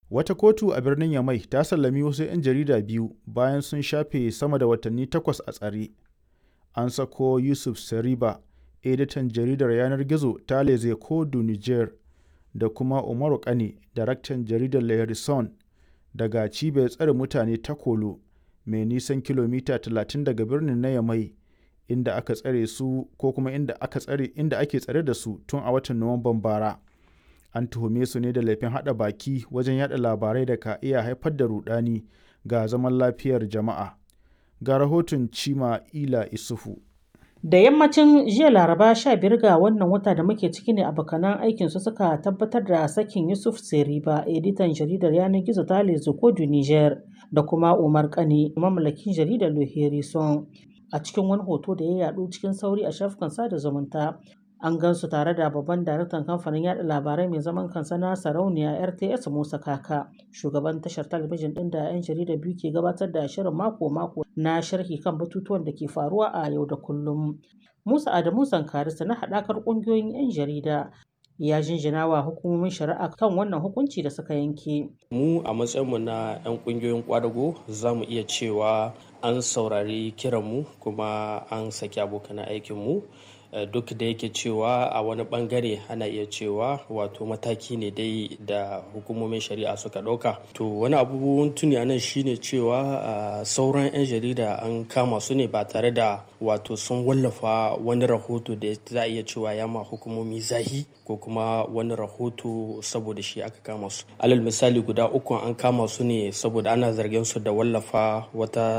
Wata kotu a birnin Yamai ta sallami wasu 'yan jarida biyu bayan sun shafe sama da watanni takwas a tsare. An sako Youssouf Sariba, editan jaridar yanar gizo ta Les Echos du Niger, da kuma Umaru Kane, daraktan jaridar Le Harrison, daga cibiyar tsare mutane ta Kolo, mai nisan kilomita 30 daga birnin na Yamai, inda aka tsare su ko kuma inda aka tsare inda ake tsare da su tun a watan Nuwamban bara. An tuhume su ne da laifin haɗa baki wajen yada labarai da ka iya haifar da rudani ga zaman lafiyar jama'a. Ga rahoton Cima Ila Isufu. Da yammacin jiya Laraba 15 ga wannan wata da muke ciki ne abokanan aikinsu suka tabbatar da sakin Yusuf Seriba, editan jaridar yanar gizo ta Les Echos du Niger, da kuma Umar Kane, mamallakin jaridar Le Harrison. A cikin wani hoto da ya yaɗu cikin sauri a shafukan sada zumunta, an gansu tare da babban daraktan kamfanin yada labarai mai zaman kansa na sarauniya RTS Musa Kaka, shugaban tashar talabijin ɗin da 'yan jarida biyu ke gabatar da shirin mako-mako na sharhi kan batutuwan da ke faruwa a yau da kullum. Musa Adamu Zankarisa na haɗakar ƙungiyoyin 'yan jarida ya jinjina wa hukumomin shari'a kan wannan hukunci da suka yanke. Mu a matsayinmu na 'yan ƙungiyoyin kwadago za mu iya cewa an saurari kiranmu kuma an saki abokan aikinmu. duk da yake cewa a wani bangare ana iya cewa wato mataki ne dai da hukumomin shari'a suka ɗauka to wani abubuwan tuni a nan shine cewa sauran 'yan jarida an kama su ne ba tare da wato sun wallafa wani rahoto da za a iya cewa ya ma hukumomi zahi ko kuma wani rahoto saboda shi aka kama su alal misali guda uku an kama su ne saboda ana zargin su da wallafa wata